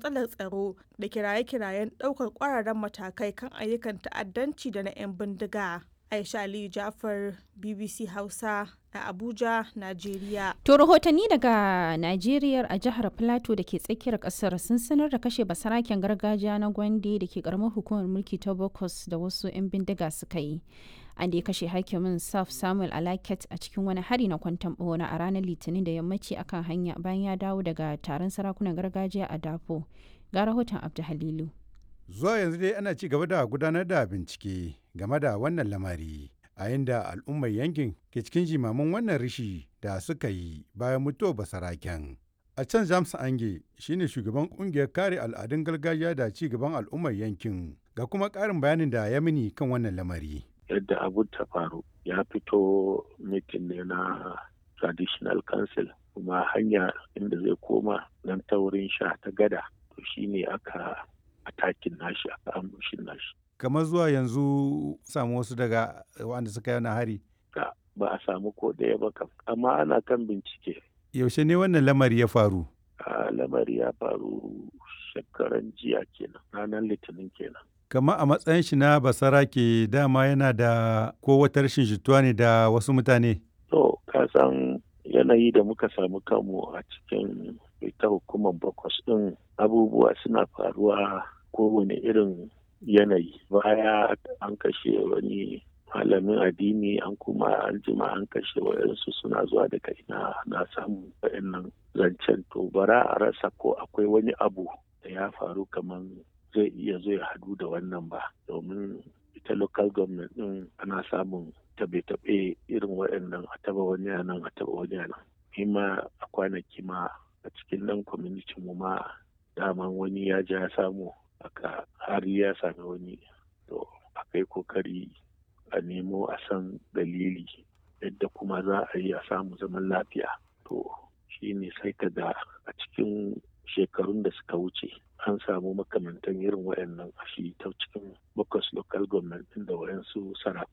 matsalar tsaro da kiraye-kirayen ɗaukar ƙwararren matakai kan ayyukan ta'addanci da na 'yan bindiga. Aisha Aliyu Jafar, BBC Hausa a Abuja, Najeriya. To rahotanni daga Najeriya a jihar Plateau da ke tsakiyar kasar sun sanar da kashe basaraken gargajiya na Gwande da ke karamar hukumar mulki ta Bokos da wasu 'yan bindiga suka yi. An da ya kashe hakimin Saf Samuel Alaket a cikin wani hari na kwantan bona a ranar Litinin da yammaci akan hanya bayan ya dawo daga taron sarakunan gargajiya a Dafo. Ga rahoton Abdu Halilu. Zuwa yanzu dai ana ci gaba da gudanar da bincike game da wannan lamari. a inda al'ummar yankin ke cikin jimamin wannan rishi da suka yi bayan mutuwar basaraken. A can James Ange shine shugaban kungiyar kare al'adun gargajiya da ci gaban al'ummar yankin ga kuma ƙarin bayanin da ya mini kan wannan lamari. Yadda abu ta faru ya fito mitin ne na traditional council kuma hanya inda zai koma nan ta wurin sha ta gada to shine aka atakin nashi aka ambushin nashi. kamar zuwa yanzu samu wasu daga wanda suka yi hari ba a samu ko ɗaya ba kam amma ana kan bincike yaushe ne wannan lamari ya faru a lamari ya faru shekaran jiya kenan ranar litinin kenan kama a matsayin shi na basara ke dama yana da ko wata rashin jituwa ne da wasu mutane to ka san yanayi da muka samu kanmu a cikin ita hukumar bakwas ɗin abubuwa suna faruwa kowane irin yanayi baya an kashe wani malamin addini an kuma an jima an kashe wayansu suna zuwa daga ina na samu wayannan zancen to bara a rasa ko akwai wani abu da ya faru kamar zai iya zai hadu da wannan ba domin ita local government din ana samun tabe-tabe irin waɗannan a taba wani nan a taba wani nan ma a kwanaki ma a cikin nan community mu ma daman wani ya ja samu aka har ya sami wani to akai kokari a nemo a san dalili yadda kuma za a yi a samu zaman lafiya to shi ne sai ka ga a cikin shekarun da suka wuce an samu makamantan irin wayannan a shi ta cikin bakwas local government da wayansu